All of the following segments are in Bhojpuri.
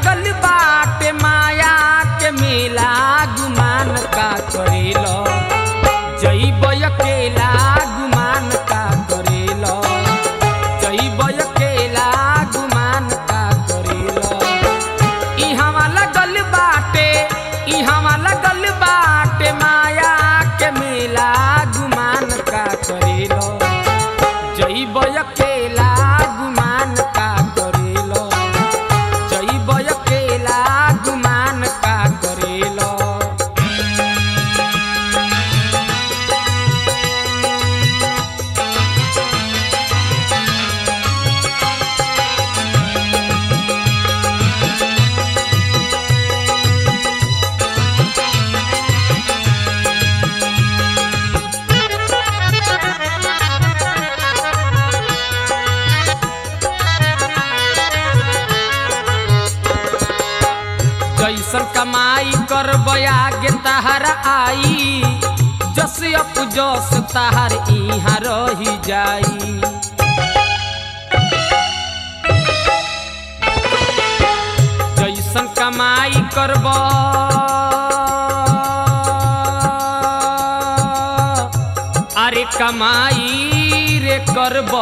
लगल बाटे माया के मेला गुमान का करेलो जैब अकेला गुमान का करेलो जैब अकेला गुमान का करेलो इहवा लगल बाटे इहवा लगल बाटे माया के मेला गुमान का करेलो जैब अकेला गुमान का करेलो जैब अकेला गुमान का करेलो जैसन कमाई कर आगे तहर आई जस अप जस तहर इहाँ रही जाई जैसन कमाई करब अरे कमाई रे करब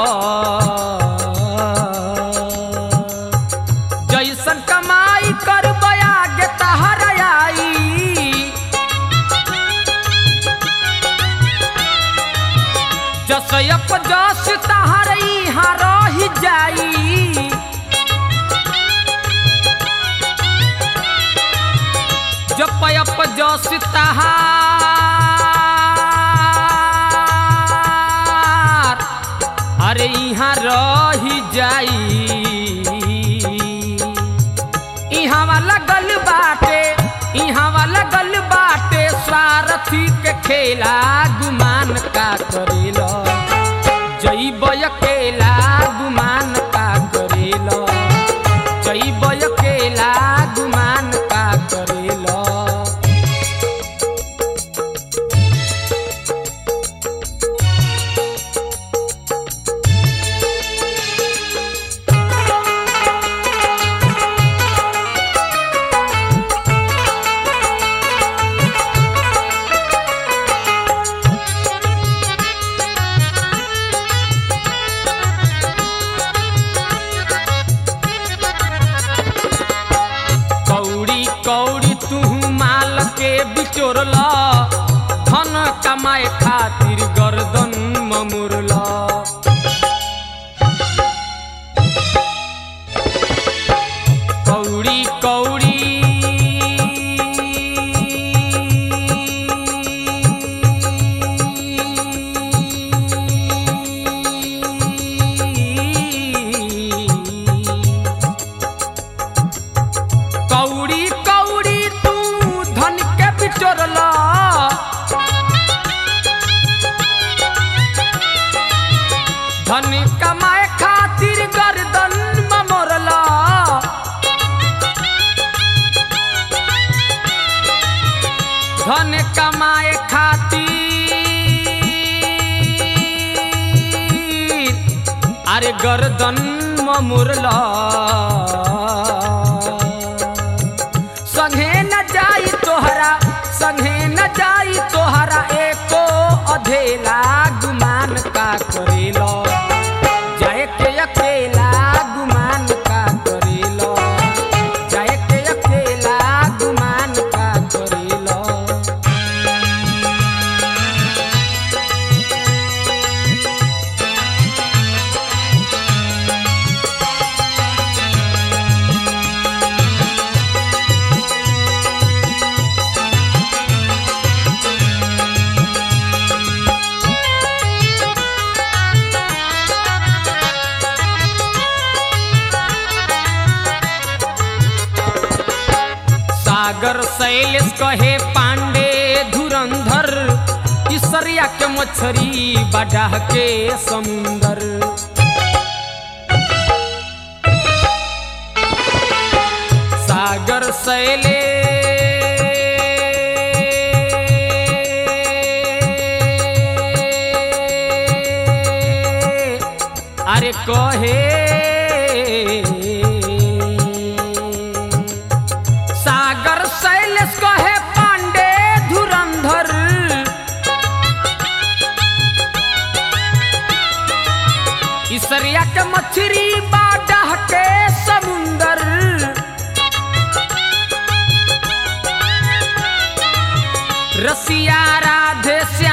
जैसन कमाई करब आगे तहर आई जस अप जस तहर इहाँ रही जाई जप अप जस तहार अरे यहाँ रही जाई इहाँ वाला गल बाटे इहाँ वाला गल बाटे स्वार्थी के खेला गुमान का करेलो जैब अकेला गुमान का करेलो जैब अकेला गुमान का करेलो कौड़ी कौड़ी तू माल के बिचोरल धन कमाए खातिर गर्दन ममुरल कौड़ी कौड़ी कौड़ी कौड़ी तू धन के बिचोरल धन कमाए खातिर गर्दन ममोरल धन कमाए खातिर अरे गर्दन ममुरल संगे न जाई तोहरा संगे न जाई तोहरा एको अधेला गुमान का करेलो जाए के अकेला गुमान का करेलो जाए के अकेला गुमान का करेलो सागर शैलेश कहे पांडे धुरंधर इसरिया के मछरी बडाह के समुंदर सागर शैले अरे कहे मछरी बाडा के समुंदर रसिया राधे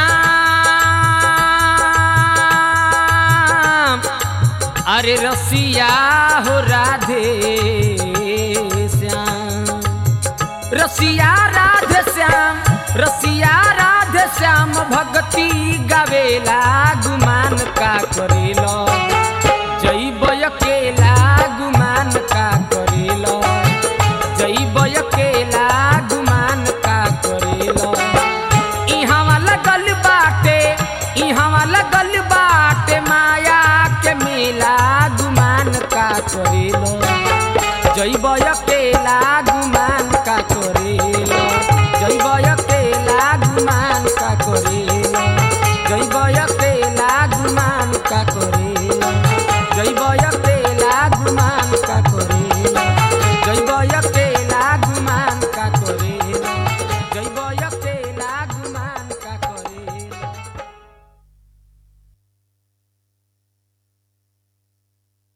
श्याम अरे रसिया हो राधे श्याम रसिया राधे श्याम रसिया राधे श्याम भक्ति गावेला गुमान का करेलो जैब अकेला गुमान का करेलो जैब अकेला गुमान का करेलो इहाँ लगल बाटे इहाँ लगल बाटे माया के मेला गुमान का करेलो जैब अकेला गुमान का कर